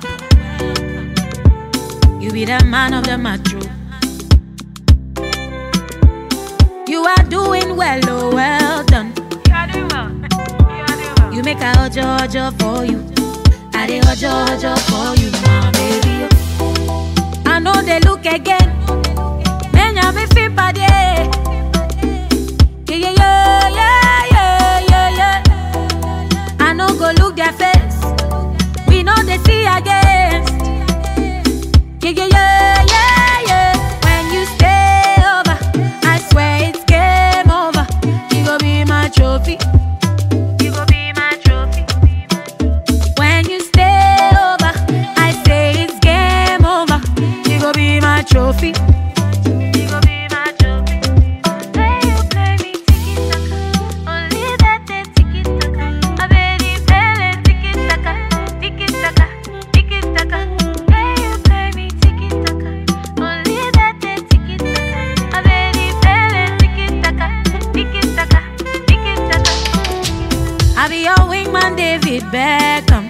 You be the man of the match. You are doing well, oh well done. You are doing well. You are doing well. You make a ojo ojo for you. I dey ojo ojo for you, my baby. I know they look again. Menya me fi pade. Yeah yeah yeah yeah yeah yeah yeah. I no go look their face. We know they see against. Yeah yeah yeah yeah yeah. When you stay over, I swear it's game over. You go be my trophy. You go be my trophy. When you stay over, I say it's game over. You go be my trophy. You go be my trophy. Play you play me tiki taka. Only that day tiki taka. I bet you feel it tiki taka, tiki taka, tiki taka. Play you play me tiki taka. Only that day tiki taka. I bet you feel it tiki taka, tiki taka, tiki taka. I be your wingman, David Beckham.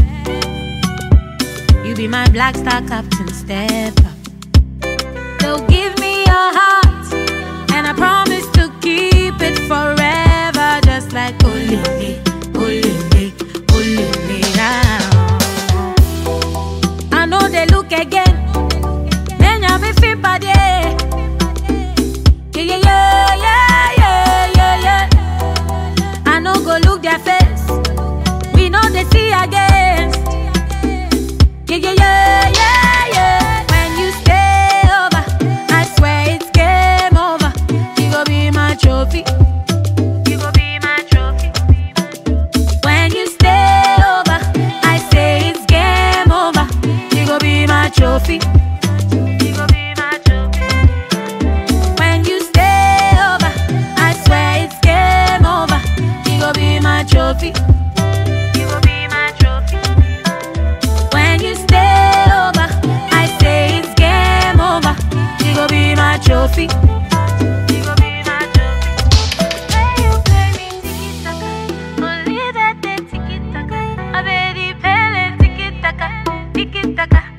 You be my black star captain, step up. So give me your heart, and I promise to keep it forever, just like Olele, Olele, Olele. ah. I know they look again. Menya me fi pade. Yeah yeah yeah yeah yeah yeah yeah. I no go look their face. We know they see against. Yeah, yeah, yeah, yeah, yeah. When you stay over, I swear it's game over. You go be my trophy. You go be my trophy. When you stay over, I say it's game over. You go be my trophy. You go be my trophy. When you stay over, I swear it's game over. You go be my trophy. You go be my trophy. When you stay over, I say it's game over. You go be my trophy. You go be my trophy. Play you play me tiki taka. Only that day tiki taka. I bet you feel it tiki taka, tiki taka,